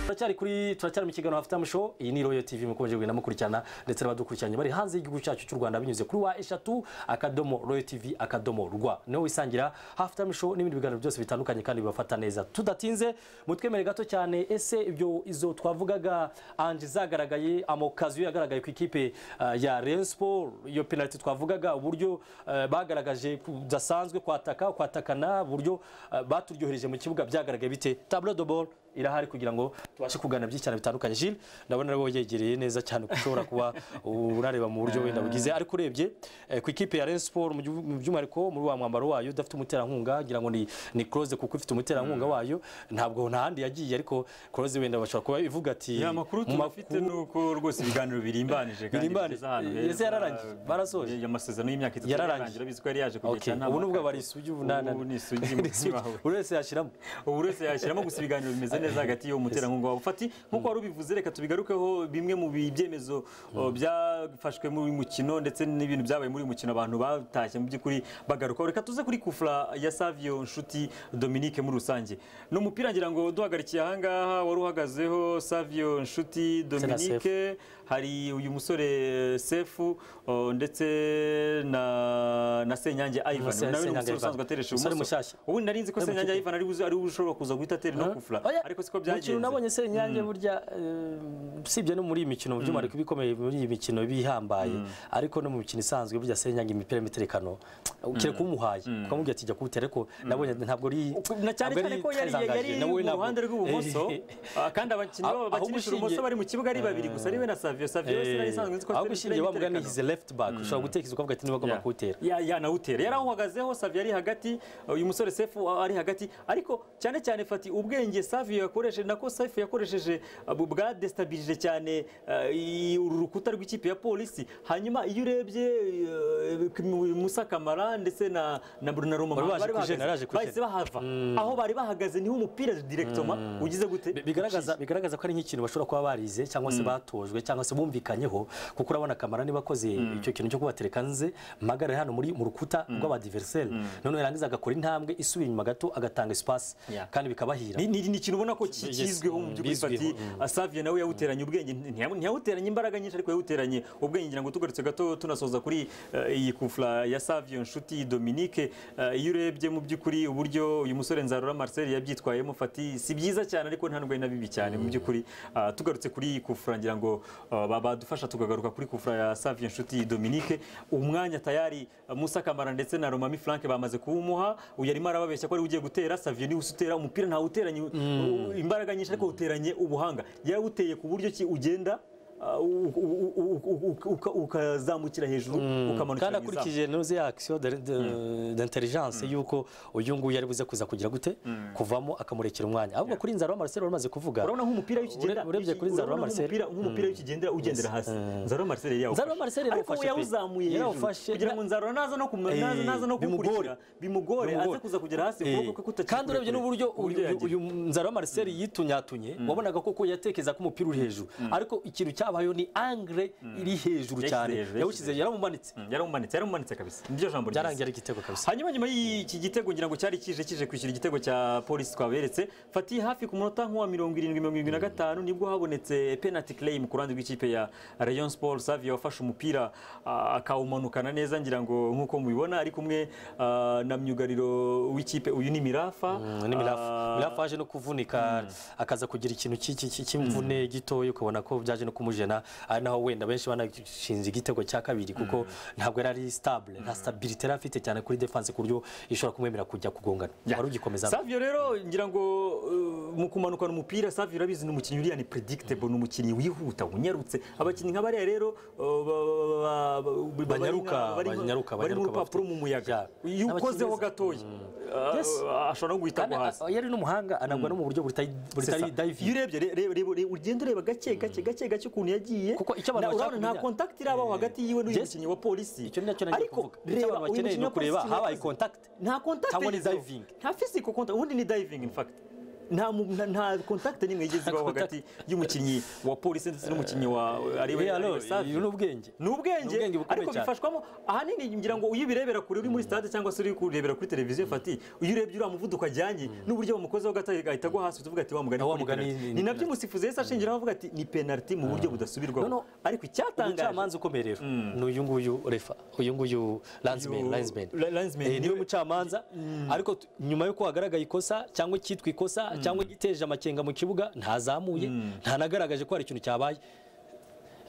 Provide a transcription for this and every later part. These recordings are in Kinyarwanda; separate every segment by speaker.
Speaker 1: turacyari kuri turacyari mu kiganiro hafite amusho iyi ni royo tv mukomeje kugenda mukurikirana ndetse n'abadukurikiranye bari hanze y'igihugu cyacu cy'u rwanda binyuze kuri wa eshatu akadomo royo tv akadomo rwa niho wisangira hafite amusho n'ibindi biganiro byose bitandukanye kandi bibafata neza tudatinze mutwemere gato cyane ese ibyo izo twavugaga anje zagaragaye amokaziyo yagaragaye ku ikipe ah, ya Rayon Sport iyo penalty twavugaga uburyo eh, bagaragaje kudasanzwe kwataka kwatakana uburyo eh, baturyohereje mu kibuga byagaragaye bite tableau de ball irahari kugira ngo tubashe kuganira byinshi cyane bitandukanye Gilles ndabona rero yegereye neza cyane kuko ushobora kuba unareba mu buryo wenda bugize ariko urebye eh, ku ikipe ya Rayon Sport mu gihu- mu by'umwihariko muri wa mwambaro wayo udafite umuterankunga ngira ngo ni ni close kuko ifite umuterankunga wayo ntabwo nta handi yagiye ariko close wenda bashobora kuba ivuga ati
Speaker 2: ya makuru
Speaker 1: mu
Speaker 2: tunafite ni uko rwose ibiganiro birimbanije kandi
Speaker 1: Birimbanije.
Speaker 2: bigeze ahantu
Speaker 1: Ese
Speaker 2: heza.
Speaker 1: yararangiye? Barasoje?
Speaker 2: Ya- amasezerano y'imyaka itatu
Speaker 1: Yararangiye.
Speaker 2: yararangira biziko yari yaje
Speaker 1: Okay,
Speaker 2: kugira inama
Speaker 1: ubu nubwo
Speaker 2: akaba-
Speaker 1: bari isugi ubu nta-
Speaker 2: ubu ni isugi mu
Speaker 1: Isugi.
Speaker 2: wawe
Speaker 1: buri wese yashyiramo
Speaker 2: ubu wese yashyiramo gusa ibiganiro bimeze neza hagati y'uwo muterankunga wa bufati nk'uko wari ubivuze reka tubigarukeho bimwe mu bi- byemezo o, byafashwe muri uyu mukino ndetse n'ibintu byabaye muri uyu mukino abantu batashye mu by'ukuri bagarukaho reka tuze kuri kufura ya savio nshuti dominique muri rusange ni umupira ngira ngo duhagarikiye ahangaha wari uhagazeho savio nshuti
Speaker 1: Sefu.
Speaker 2: dominique Mike, hari uyu musore sefu o, ndetse na, na senyange ivan
Speaker 1: Se-
Speaker 2: nawe ni
Speaker 1: Senyange
Speaker 2: umusore
Speaker 1: Ivan.
Speaker 2: usanzwe ateresha
Speaker 1: Umusore
Speaker 2: ibumoso.
Speaker 1: mushyashya.
Speaker 2: ubundi nari nzi ko
Speaker 1: Ari mu
Speaker 2: senyange
Speaker 1: kipe.
Speaker 2: ivan ari buze- ari we ushobora kuza guhita atera no kufura
Speaker 1: Oya,
Speaker 2: ariko siko
Speaker 1: mu kintu nabonye
Speaker 2: byagenze
Speaker 1: senyange burya eh, usibye no muri iyi mikino mu by'umwihariko ibikomeye muri iyi mikino bihambaye ariko no mu mikino isanzwe burya senyange imipira y'imiterekano ukire kumuhaye ukamubwira ati jya kuwutera ariko nabonye ntabwo ari
Speaker 2: na cyane
Speaker 1: ntabwo ari
Speaker 2: cyane ko yari
Speaker 1: Kaisangaje,
Speaker 2: yari
Speaker 1: nawe
Speaker 2: mu
Speaker 1: ntabwo-
Speaker 2: ruhande rw'ibumoso ah, kandi abakinnyi
Speaker 1: Aho-
Speaker 2: babo
Speaker 1: aho
Speaker 2: bakinisha ibumoso
Speaker 1: gushingiye-
Speaker 2: bari mu kibuga ari babiri gusa ari we na savio savio we sinari isanzwe nzi ko
Speaker 1: aho
Speaker 2: atera
Speaker 1: gushingiye
Speaker 2: imipira
Speaker 1: bavuga ni
Speaker 2: y'imiterekano.
Speaker 1: hizi left back ushobora gutekereza ukavuga ati niba agomba kuwutera
Speaker 2: ya yanawutera yari awuhagazeho savi yari hagati uyu musore sefu ari hagati ariko cyane cyane fati ubwenge savi yakoresheje nako safi yakoresheje uh, bu- bwadestabirije cyane uh, i- uru rukuta rw'ikipe ya polisi hanyuma iyo urebye uh, Musa Kamara ndetse na na Brunaroma
Speaker 1: Bari baje
Speaker 2: bari
Speaker 1: kujena,
Speaker 2: bahagaze
Speaker 1: yaraje kujena.
Speaker 2: bahise bahava aho bari bahagaze niho umupira directement ugize gute
Speaker 1: Bi- bigaragaza bigaragaza ko ari nk'ikintu bashobora kuba barize cyangwa se batojwe cyangwa se bumvikanyeho kuko urabona kamara niba akoze icyo kintu cyo kubatereka nze mpagare hano muri mu rukuta rw'abadiveriseri none yarangiza agakora intambwe isubiye inyuma gato agatanga espace
Speaker 2: Yeah.
Speaker 1: kandi bikabahira
Speaker 2: Ni- ni ni ikintu ubona ko ki-
Speaker 1: Yes,
Speaker 2: kizwiho mu
Speaker 1: mm,
Speaker 2: by'ukuri fati
Speaker 1: bizwiho, mm.
Speaker 2: asavye nawe yawuteranye ubwenge ntiya- ntiyawuteranye imbaraga nyinshi ariko yawuteranye ubwenge ngira ngo tugarutse gato tunasoza kuri eh, iyi kufla ya savio nshuti dominique eh, iyo urebye mu by'ukuri uburyo uyu musore nzarora marcel yabyitwayemo fati si byiza cyane ariko nta nubwo ari na bibi cyane mu by'ukuri Ah, tugarutse kuri iyi kufra ngira ngo ah, ba- badufasha tukagaruka kuri kufra ya savio nshuti dominique umwanya tayari ah, musa kamara ndetse na romami frank bamaze kuwumuha uyu arimo arababeshya ko ari we ugiye gutera savio niwe usutera umupira ntawuteranye u- imbaraga nyinshi ariko uteranye ubuhanga yawuteye ku buryo ki ugenda ah, u- u- u- u- u- uka- ukazamukira hejuru ukamanukira
Speaker 1: kandi
Speaker 2: mu izamu.
Speaker 1: akurikije noze action d'intelligence yuko uyu nguyu yari buze kuza kugira gute kuvamo akamurekera umwanya ahubwo kuri nzara wa Marcel wari umaze kuvuga
Speaker 2: urabona nk'umupira w'ikigenda
Speaker 1: Ure- urebye kuri Nzarora
Speaker 2: urabona
Speaker 1: Marcel.
Speaker 2: nk'umupira- nk'umupira w'ikigendera ugendera hasi nzarora marcel yari
Speaker 1: Nzarora
Speaker 2: yawufashe
Speaker 1: Marcel
Speaker 2: ariko we
Speaker 1: yarawufashe pe.
Speaker 2: yawuzamuye
Speaker 1: Yarawufashe.
Speaker 2: hejuru kugira ngo nzarora naza no kuma-
Speaker 1: Eh,
Speaker 2: naza- naza no kuwukurikira bimugore aze kuza kugera hasi ukuboko kwe kutakiri
Speaker 1: kandi urebye
Speaker 2: kurekure.
Speaker 1: n'uburyo
Speaker 2: Uburyo
Speaker 1: uyu-
Speaker 2: yagiye.
Speaker 1: uyu nzara wa Marcel yitunyatunye wabonaga koko yatekereza ko umupira uri hejuru ariko ikintu cyabayeho ni angre iri hejuru
Speaker 2: Yashyize
Speaker 1: cyane
Speaker 2: hejuru,
Speaker 1: yawushyize yaramumanitse
Speaker 2: Mm, yaramumanitse yaramumanitse kabisa niryo jambo ryiza.
Speaker 1: byarangiye ari igitego kabisa
Speaker 2: hanyuma nyuma y'iki gitego ngira ngo cyari kije kije kwishyura igitego cya polisi twaberetse fati hafi ku munota nk'uwa mirongo irindwi mirongo irindwi na gatanu nibwo habonetse penalty claim ku ruhande rw'ikipe ya rayon sport savio wafashe umupira ah, akawumanukana neza ngira ngo nk'uko mubibona ari kumwe ah, na myugariro w'ikipe uyu ni mirafa
Speaker 1: ni mirafa
Speaker 2: Ah,
Speaker 1: mirafa yaje no kuvunika akaza kugira ikintu cy'i- cy'i- cy'i- cy'imvune gitoya ukabona ko byaje no kumujena ari naho wenda benshi banashinze igitego cya kabiri kuko ntabwo yari ari stabile nta stabilite yari afite cyane kuri defense ku buryo ishobora kumwemerera kujya kugongana
Speaker 2: Ya.
Speaker 1: wari ugikomeza
Speaker 2: Savio rero ngira ngo uh, mu kumanukana umupira Savio urabizi ni umukinnyi uriya ni predictable ni umukinnyi wihuta unyarutse abakinnyi nka bariya rero uh, ba- ba- ba- ba- ba-
Speaker 1: Banyaruka,
Speaker 2: bari nka-
Speaker 1: banyaruka,
Speaker 2: bari mu
Speaker 1: banyaruka
Speaker 2: rupapuro
Speaker 1: bafite.
Speaker 2: mu muyaga
Speaker 1: Ya.
Speaker 2: iyo ukozeho
Speaker 1: Abakinnyi
Speaker 2: gatoya uh,
Speaker 1: Yes.
Speaker 2: uh, ashobora no guhita
Speaker 1: kandi
Speaker 2: agwa hasi
Speaker 1: a- yari n'umuhanga anagwa no mu buryo butari
Speaker 2: Sesa,
Speaker 1: butari
Speaker 2: iyo
Speaker 1: diving
Speaker 2: urebye re- re- re- re- ugenda ureba gake gake gake gake ukuntu yagiye
Speaker 1: Kuko icyo abantu
Speaker 2: na-
Speaker 1: bashaka
Speaker 2: urabona nta
Speaker 1: kumenya-
Speaker 2: contact irabaho hagati yiwe n'uyu
Speaker 1: Yes.
Speaker 2: mukinnyi wa polisi
Speaker 1: Icyo ni nacyo nagiye kuvuga. Icyo
Speaker 2: reba
Speaker 1: abantu
Speaker 2: uyu
Speaker 1: bakeneye
Speaker 2: mukinnyi
Speaker 1: ni
Speaker 2: wa Police
Speaker 1: ukureba
Speaker 2: ikintu
Speaker 1: habaye
Speaker 2: yakoze.
Speaker 1: contact
Speaker 2: nta contact
Speaker 1: cyangwa ni
Speaker 2: yagizeho.
Speaker 1: diving.
Speaker 2: nta physical contact ubundi ni diving in fact nta mu- nta- nta kontakte n'imwe yigeze ibaho hagati y'umukinnyi wa polisi ndetse n'umukinnyi wa ariwe
Speaker 1: Eh, alors,
Speaker 2: ariwe Safi
Speaker 1: iyo ni ubwenge
Speaker 2: ni ubwenge
Speaker 1: ubwenge bukomeye
Speaker 2: ariko
Speaker 1: cyane.
Speaker 2: bifashwamo ahanini ngira ngo iyo ubirebera kure uri muri stade cyangwa se uri kurebera kuri televiziyo fati iyo urebye uriya muvuduko ajyanye n'uburyo bamukozeho gato ahita agwa hasi tuvuga ati wa mugani
Speaker 1: Ah, wa
Speaker 2: ni
Speaker 1: mugani
Speaker 2: penalty."
Speaker 1: ni-
Speaker 2: ni nabyo umusifuzi yahise ashingiraho avuga ati ni penaliti mu buryo
Speaker 1: No,
Speaker 2: budasubirwaho
Speaker 1: no.
Speaker 2: ariko icyatangaje
Speaker 1: umucamanza ukomeye rero ni uyu nguyu refa uyu nguyu landsman
Speaker 2: Uyu-
Speaker 1: landsman
Speaker 2: Ra- Landsman
Speaker 1: Eh, niwe
Speaker 2: niwe-
Speaker 1: mucamanza ariko t- nyuma yuko hagaragaye ikosa cyangwa icyitwa ikosa cyangwa igiteje amakenga mu kibuga ntazamuye ntanagaragaje ko hari ikintu cyabaye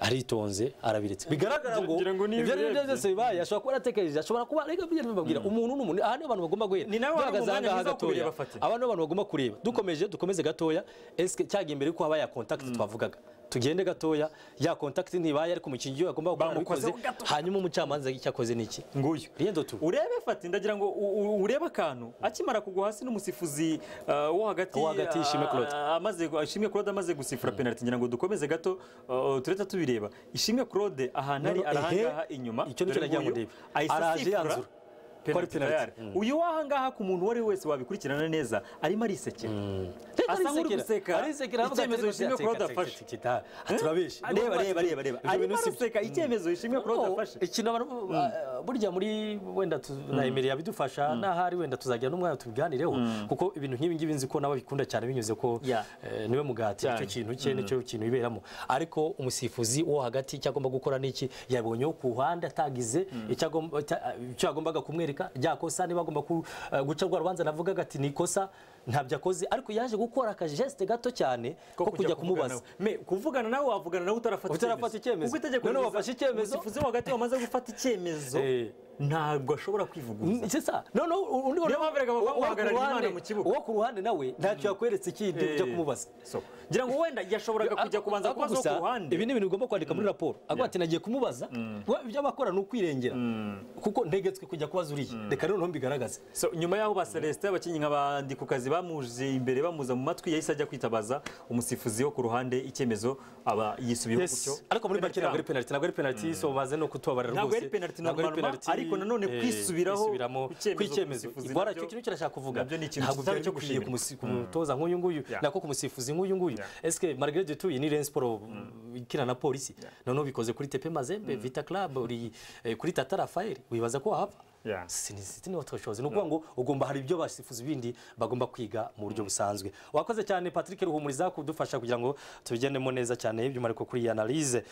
Speaker 1: aritonze arabiritse bigaragara ngo
Speaker 2: ngira ngo niyo
Speaker 1: ibyo ari byo
Speaker 2: ubirebye.
Speaker 1: byose bibaye ashobora kuba yaratekereje ashobora kuba reka bigenda bibabwira umuntu ni umuntu aha niho abantu bagomba guhera
Speaker 2: Ni nawe wari
Speaker 1: duhagaze
Speaker 2: mu mwanya
Speaker 1: ahangaha
Speaker 2: mwiza wo
Speaker 1: gatoya
Speaker 2: kubireba, Fati.
Speaker 1: aba nibo abantu bagomba kureba dukomeje dukomeze gatoya eske cyagiye imbere yuko haba ya contact twavugaga tugende gatoya ya contact ntibaye ariko umukinnyi iyo yagomba gukora
Speaker 2: Bamukozeho
Speaker 1: abikoze
Speaker 2: gato.
Speaker 1: hanyuma umucamanza icyakoze ni iki
Speaker 2: nguyu
Speaker 1: Riendo tu
Speaker 2: urebe fati ndagira ngo u- u- urebe akantu akimara kugwa hasi n'umusifuzi uh, wo hagati
Speaker 1: Wo hagati,
Speaker 2: uh,
Speaker 1: Ishimwe Claude.
Speaker 2: amaze ishimwe Claude amaze gusifura penalty ngira ngo dukomeze gato uh, tureta tubireba ishimwe Claude ahantu ari
Speaker 1: No, no,
Speaker 2: arahangaha
Speaker 1: ehe,
Speaker 2: inyuma
Speaker 1: icyo nicyo
Speaker 2: dore
Speaker 1: nagira ngo
Speaker 2: nguyu,
Speaker 1: ndebe.
Speaker 2: ahise
Speaker 1: Araje
Speaker 2: asifura
Speaker 1: yanzura.
Speaker 2: penalty
Speaker 1: Kwari penalty.
Speaker 2: tayari. uyu wahangaha ku muntu uwo ari we wese wabikurikirana neza arimo arisekera asa nk'uri guseka icyemezo ishimwe Claude afashe
Speaker 1: turabeshe
Speaker 2: reba reba reba reba arimo araseka icyemezo ishimwe Claude afashe
Speaker 1: ikintu abantu ah, burya muri wenda tu- na Emery yabidufasha n'ahari wenda tuzagira n'umwanya tubiganireho kuko ibintu nk'ibi ngibi nzi ko nabo bikunda cyane binyuze ko
Speaker 2: Yeah.
Speaker 1: eh, niwe mugati
Speaker 2: Cyane.
Speaker 1: icyo kintu cye nicyo kintu biberamo ariko umusifuzi wo hagati icyo agomba gukora niki yabonyeho ku ruhande atagize icyo agomba- icya- icyo yagombaga kumwereka rya kosa niba agomba ku- eh, guca rwa rubanza navugaga ati ni ikosa ntabyo akoze ariko yaje gukora akajesite gato cyane ko kujya kumubaza
Speaker 2: me kuvugana nawe wavugana nawe utarafata
Speaker 1: Utarafata icyemezo.
Speaker 2: ubwo itegeko
Speaker 1: None
Speaker 2: ribuza-
Speaker 1: wafashe icyemezo.
Speaker 2: umusifuzi wo hagati wamaze gufata icyemezo
Speaker 1: Eh.
Speaker 2: ntabwo ashobora kwivuguruza
Speaker 1: sisa noneho undi
Speaker 2: Niyo mpamvu erega bakaba bahagararira Imana mu kibuga.
Speaker 1: uwo ku ruhande nawe ntacyo yakweretse ikindi ujya kumubaza
Speaker 2: So, ngira ngo wenda yashoboraga kujya kubanza
Speaker 1: Ariko
Speaker 2: kubaza wo
Speaker 1: gusa,
Speaker 2: ku ruhande
Speaker 1: ibi ni ibintu ugomba kwandika muri raporo agira ati nagiye kumubaza we ibyo abakora ni ukwirengera kuko ntegetswe kujya kubaza uriya reka noneho mbigaragaze
Speaker 2: So, nyuma y'aho ba Celestin abakinnyi nka ba Ndikukazi bamuje imbere bamuza mu matwi yahise ajya kwitabaza umusifuzi wo ku ruhande icyemezo aba yisubiyeho gutyo
Speaker 1: ariko muri make
Speaker 2: Penalty
Speaker 1: ntabwo ari
Speaker 2: yabo.
Speaker 1: penaliti ntabwo ari penaliti so maze no kutubabarira rwose
Speaker 2: Ntabwo ari penalty normal, ariko nanone
Speaker 1: eh,
Speaker 2: kwisubiraho
Speaker 1: kwisubiramo
Speaker 2: ku cyemezo
Speaker 1: kw'icyemezo
Speaker 2: kumusifuzi
Speaker 1: bora
Speaker 2: nabyo-
Speaker 1: icyo kintu kirashaka kuvuga
Speaker 2: nabyo ni ikintu
Speaker 1: ntabwo
Speaker 2: tutari
Speaker 1: byari
Speaker 2: cyo
Speaker 1: bikwiye
Speaker 2: gushimira.
Speaker 1: kumusi- kumutoza nk'uyu nguyu
Speaker 2: Yeah.
Speaker 1: nako ku musifuzi nk'uyu nguyu
Speaker 2: Yeah.
Speaker 1: eske Margaret Dutuye ni Rayon Sport ikina na polisi noneho bikoze kuri TP Mazembe Vita Club uri eh, kuri Tata Rafael wibaza ko wahava
Speaker 2: Yeah.
Speaker 1: sinisiti ni watoshoze ni ukuvuga ngo ugomba hari ibyo basifuzi bindi bagomba kwiga mu buryo busanzwe wakoze cyane Patrick Ruhumuriza kudufasha kugira ngo tubigendemo neza cyane by'umwihariko kuri iyi analyse